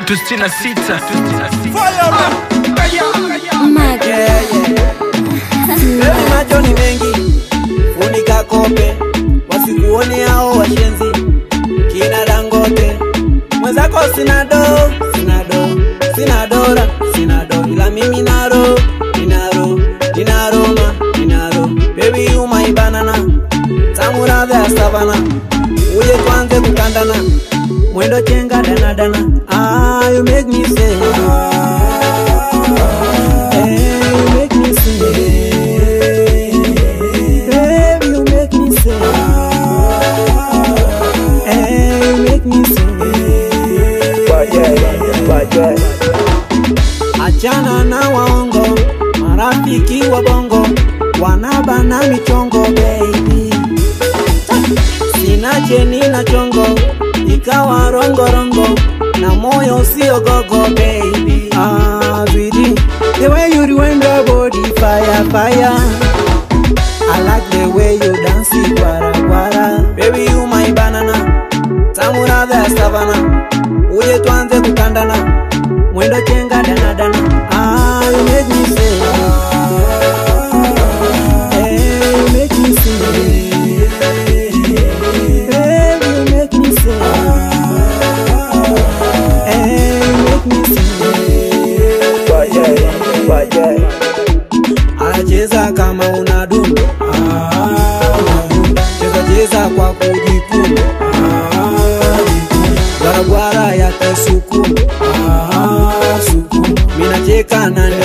tatu sitini na sita Leo macho ni mengi, funika kope, wasikuone hao washenzi, kina Dangote. Mwenzako sina do, sina do, sina dora, sina do, ila mimi naro, ninaro, ninaroma, ninaro. Baby you my banana, tamu ladha ya savana, uje tuanze kukandana, mwendo chenga dana dana. Ah, you make me say, Hey, you make me say, Baby, you make me say, Hey, you make me say, Achana na waongo, marafiki wa bongo wanabana michongo baby. Sina cheni na chongo, ikawa rongorongo na moyo usio gogo baby. Ah, sweetie, the way you rewind your body, fire, fire. I like the way you dance it, gwara gwara. Baby you my banana, tamu ladha ya savana. Uje tuanze kukandana, mwendo chenga dana dana. Ah, you make me say, hey, you make me say, baby you make me say, hey, you make me say. Anacheza kama una dundo, Ah, unadunda. cheza cheza kwa kujikuna, Ah, jikuna. Gwaragwara yake sukumu, Ah, sukumu. Mina cheka na